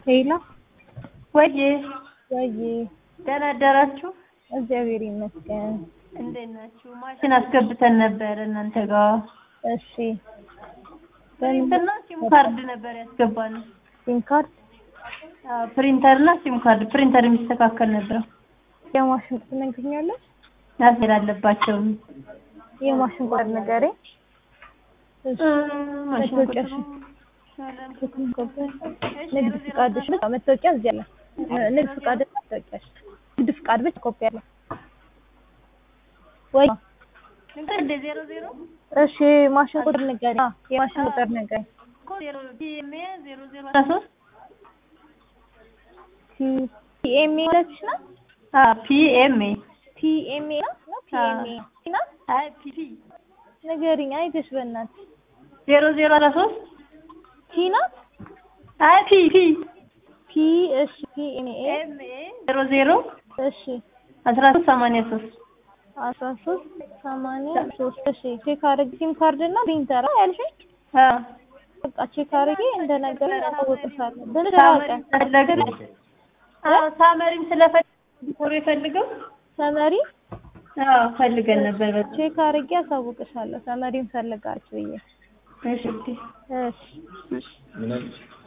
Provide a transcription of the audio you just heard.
ሄሎ ወዬ ወይ ደህና አደራችሁ? እግዚአብሔር ይመስገን። እንዴት ናችሁ? ማሽን አስገብተን ነበር እናንተ ጋር። እሺ ፕሪንተርና ሲም ካርድ ነበር ያስገባነው። ሲም ካርድ አዎ ፕሪንተርና ሲም ካርድ ፕሪንተር የሚስተካከል ነበር። የማሽን ቁጥር ትነግሪኛለሽ? ማስሄድ አለባቸው። የማሽን ቁጥር ንገሪኝ። እሺ ማሽን መታወቂያሽ ንግድ ፍቃድሽ ብቻ መታወቂያ እዚህ አለ። ንግድ ፍቃድ መታወቂያሽ ንግድ ፍቃድ ብቻ ኮፒ አለ ወይ? እንደ ዜሮ ዜሮ እሺ ማሽን ቁጥር ንገሪኝ። አዎ የማሽን ቁጥር ንገሪኝ። እኮ ዜሮ ፒኤምኤ ዜሮ ዜሮ አስራ ሶስት ፒኤምኤ ለች ነው አዎ ፒኤምኤ ፒኤምኤ ነው ነው ፒኤምኤ ነው አይ ፒፒ ንገሪኝ። አይተሽ በእናትሽ ዜሮ ዜሮ አስራ ሶስት ቲ ናት አይ ፒ ፒ ፒ እሺ ፒኤምኤ ኤምኤ ዜሮ ዜሮ እሺ አስራ ሶስት ሰማንያ ሶስት አስራ ሶስት ሰማንያ ሶስት እሺ ቼክ አድርጊ። ሲም ካርድ እና ፕሪንተር ያልሽኝ አዎ በቃ ቼክ አድርጊ። እንደነገረኝ አሳውቅሻለሁ። ብልሽ ሳመሪ ራቀ ፈለግን አዎ ሳመሪም ስለፈለግ ቶሎ የፈልገው ሰመሪ አዎ ፈልገን ነበር በጣም ቼክ አድርጌ አሳውቅሻለሁ። ሰመሪን ፈልጋችሁ ብዬ እሺ እሺ ምን አለች?